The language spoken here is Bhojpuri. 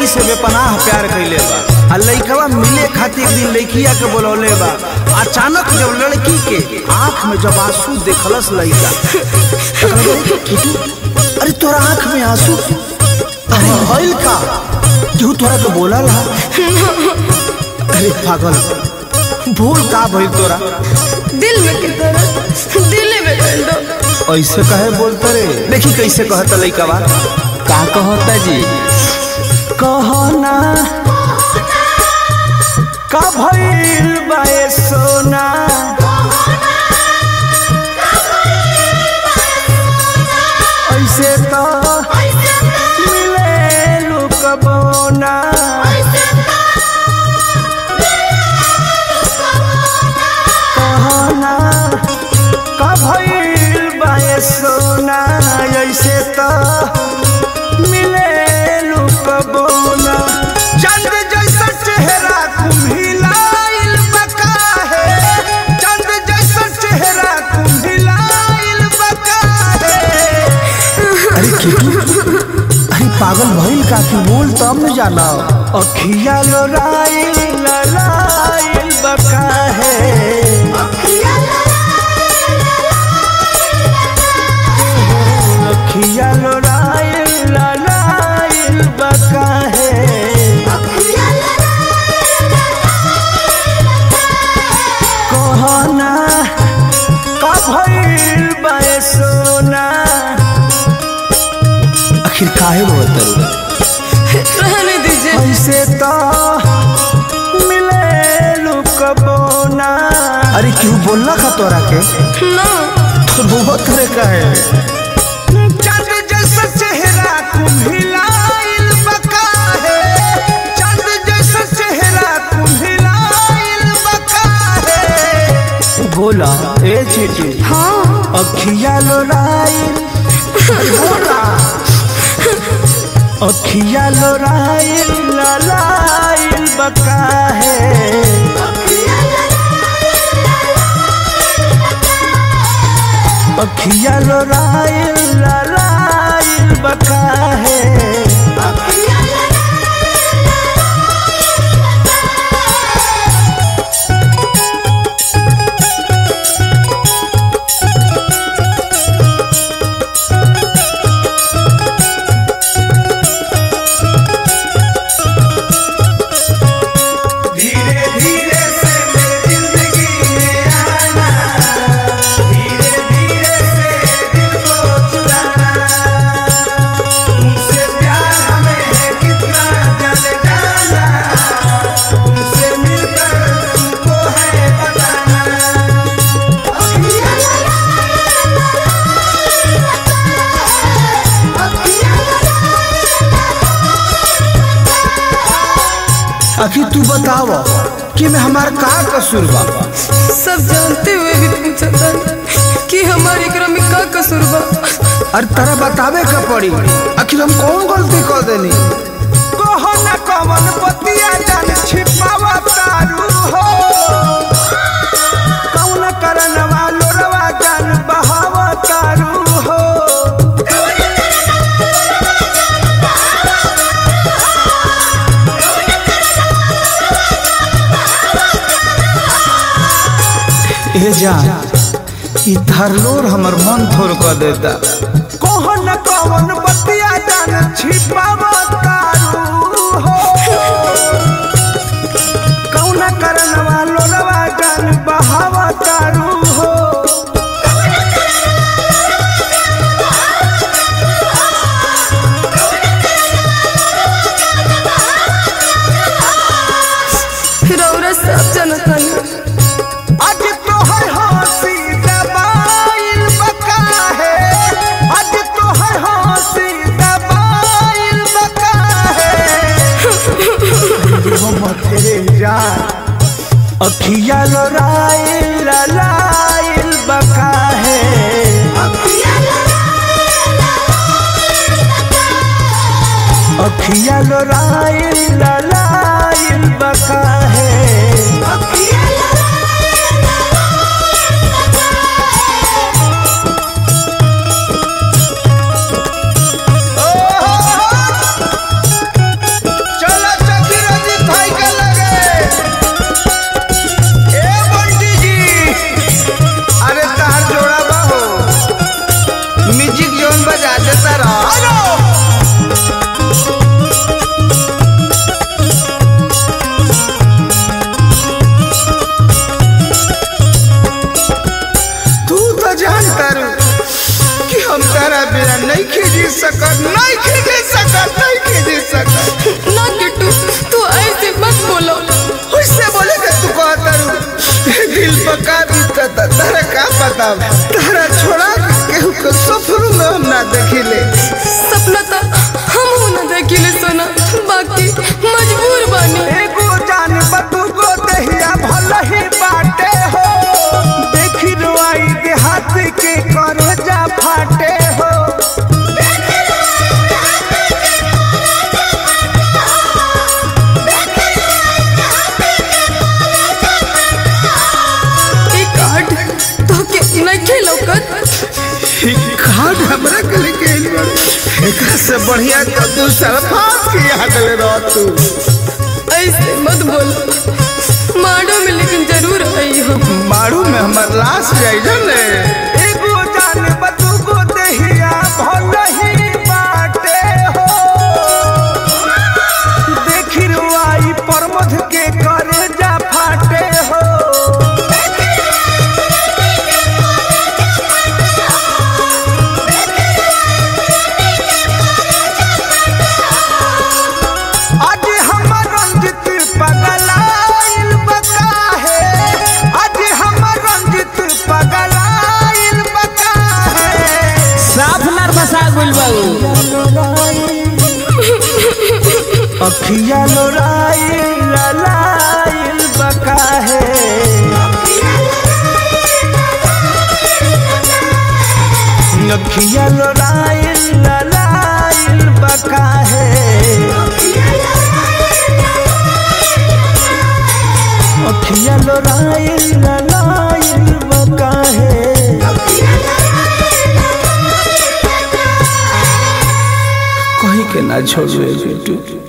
लड़की से बेपनाह प्यार कैले बा आ लड़कवा मिले खातिर एक दिन लड़किया के बोलौले बा अचानक जब लड़की के आंख में जब आंसू देखलस लड़का तो कहले कि किटू अरे तोरा आंख में आंसू अरे भइल का जो तोरा के बोला ला अरे पागल भूल का भइल तोरा दिल में की तरह दिल में कर दो ऐसे कहे बोलते रे देखी कैसे कहता लड़कवा का कहता जी कहना का भइल बा ए सोना ऐसे तो मिले लुकबोना कहना का भइल बा ए सोना ऐसे तो मिले लुकबोना चंद जैसा चेहरा कुम्हिलाइल बका है चंद जैसा चेहरा कुम्हिलाइल बका है अरे किटू अरे पागल भइल का तू बोल तब न जाला अखिया लोराइल ललाइल बका है अखिया लोराइल ललाइल बका है कहना का भइल बा ए सोना आखिर काहे बोलत रहने दीजिए ऐसे तो मिले लुकबोना अरे क्यों बोलना का तोरा के ना तो बहुत तरह का है चंद जैसा चेहरा कुम्हिलाइल बका है चंद जैसा चेहरा कुम्हिलाइल बका है बोला ए चीटी हाँ अखिया लोराइल बोला अखिया लोराइल ललाइल बका है अखिया लोराइल ललाइल बका है धीरे धीरे से मेरी जिंदगी में आना धीरे धीरे से दिल को चुराना तुमसे प्यार हमें है कितना जाने जाना तुमसे मिलकर तुमको है बताना आखिर तू बताव कि मैं हमार का कसूर बा सब जानते हुए भी पूछा था कि हमारे एकरा में का कसूर बा अरे तारा बतावे का पड़ी आखिर हम कौन गलती कर देनी कहो न कवन बतिया जान छिपावा तारू हो कौन करन वालो रवा जान बहावा तारू हो ए जान ई धरलोर हमर मन थोर कर देता कौन कौन बतिया जान छिपावा तारू हो कौन करन वालो रवा जान बहावा तारू हो रौरा सब जानता आज तोहर हंसी दबाइल बका है आज तोहर हंसी दबाइल बका है मोहम्मद तेरे जान अखिया लोराइल ललाइल बका है अखिया लोराइल ललाइल बका है जी सकत नहीं खींच सकत नहीं खींच सकत ना किट्टू तू ऐसे मत बोलो उससे बोले कि तू कहता रू दिल पर का बीतत तारा का पता तारा छोड़ा के केहू के सफर में हम ना देखिले सपना था हम ना देखिले सोना बाकी मजबूर बानी एगो जान बतू को दहिया भल ही बाटे हो देखी रुआई देहात के कर जा फाटे हो ई कार्ड तो के नहीं खेलौकत कार्ड हमरा के लेके आइल बा एकरा से बढ़िया तो तू सरफास के याद ले रह तू ऐसे मत बोलो माडो में लेकिन जरूर आई हो मारू में हमर लाश जाई जने एगो जान बतू को दहिया भल ही बाटे हो देखी रुआई प्रमोद के करे जा फाटे हो आज हमर रंजित पगलाइल बका है आज हमर रंजित पगलाइल बका है साफ नर्वस आ गइल बाबू अखिया लोराइल ललाइल बका है अखिया लोराइल ललाइल बका है अखिया लोराइल ललाइल बका है कहीं के ना छोड़े बेटू